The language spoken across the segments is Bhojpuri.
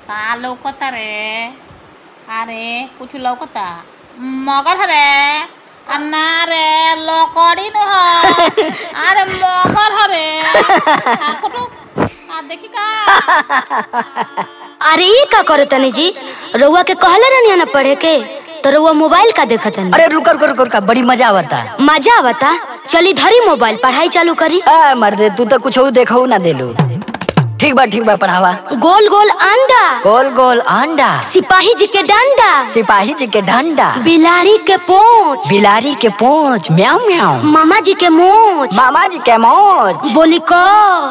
का लौकता रे अरे कुछ लौकता मगर रे आ ना रे लकड़ी न ह अरे मगर हरे आ कुटु आ देखी का अरे ये का करे तनी जी रउआ के कहले रहनी ना पढ़े के तो रउआ मोबाइल का देखत तनी अरे रुकर रुकर रुकर का बड़ी मजा आवता मजा आवता चली धरी मोबाइल पढ़ाई चालू करी आ मर्दे तू तो कुछ देखो ना देलू ठीक बा ठीक बा पढ़ावा गोल गोल अंडा गोल गोल अंडा सिपाही जी के डंडा सिपाही जी के डंडा बिलारी के पोंछ बिलारी के पोंछ म्याऊ म्याऊ मामा जी के मोछ मामा जी के मोच बोली को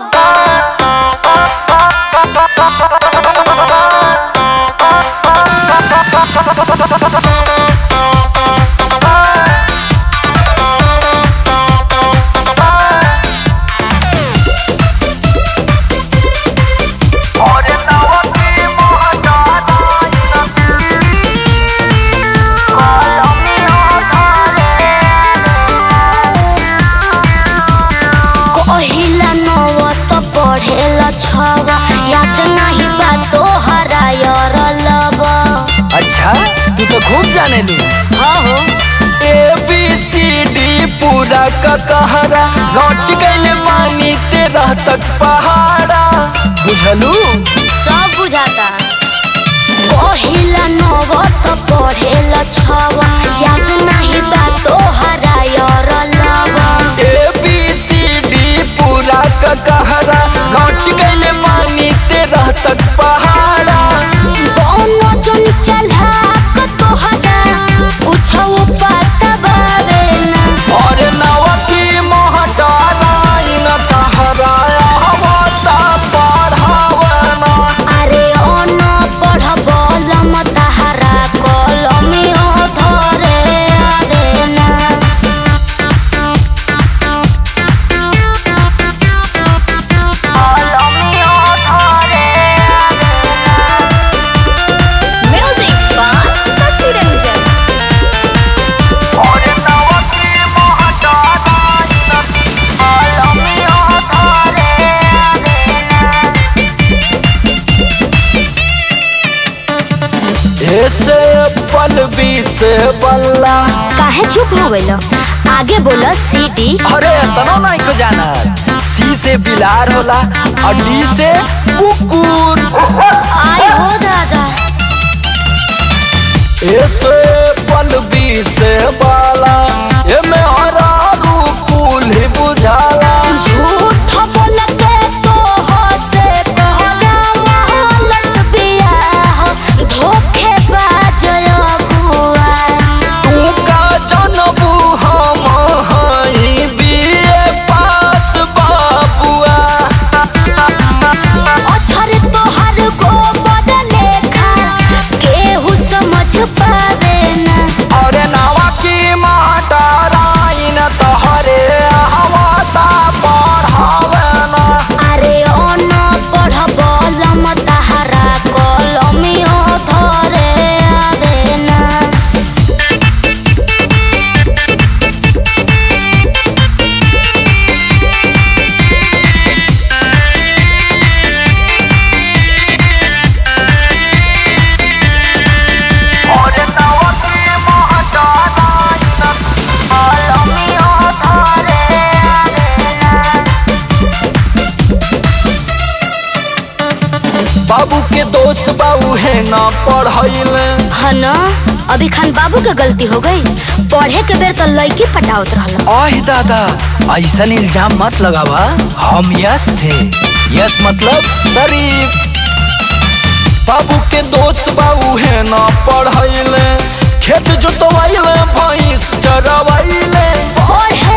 कहिला नव तो पढ़ेला छवा याद नहीं बा तो हरायर लब अच्छा तू तो खूब जाने लू हाँ हो ए बी सी डी पूरा का कहरा लौट गइले मानी तेरा तक पहाड़ा बुझलू सब बुझाता कहिला नव तो पढ़ेला छवा याद नहीं बा तो हरायर लब ए बी सी डी पूरा का कहरा लौट गइले मानी तेरा तक पहाड़ा कोनो जन चला को तो हदा कुछ पता बावे ना और नवा की मोहटारा न कहराया हवाता पढ़ावना अरे अन पढ़ बलम ताहारा कलमियो धरे अरे ना कलमियो धरे म्यूजिक बाय शशि रंजन और नवा की मोहटारा कलमियो धरे ऐसे पल बी से बल्ला काहे चुप हो गइल आगे बोला सीटी अरे इतना नहीं को जाना सी से बिलार होला और डी से कुकुर आय हो दादा ऐसे पल बी से बाला ये में हरा रूकुल ही बुझाला झूठ बोलते तो हो से कहला महलस बियाह धोखे बाज अगुआ तू का जनबू हम हई बीए पास बाबुआ अछर तोहर को बदले खा केहू समझ पावे ना अरे नवा की माटाराइन तहरे हवाता पढ़ावेना अरे अन पढ़ बलम ताहारा कलमियो धरे आवे ना और नवा की माटाराइन कलमियो धरे आवे ना बाबू के दोस्त बाबू है ना पढ़ैले है ना अभी खान बाबू के गलती हो गई पढ़े के बेर तो लड़की पटावत रहल आह दादा ऐसा इल्जाम मत लगावा हम यस थे यस मतलब शरीफ बाबू के दोस्त बाबू है ना पढ़ैले खेत जोतवाइले भैंस चरवाइले पढ़े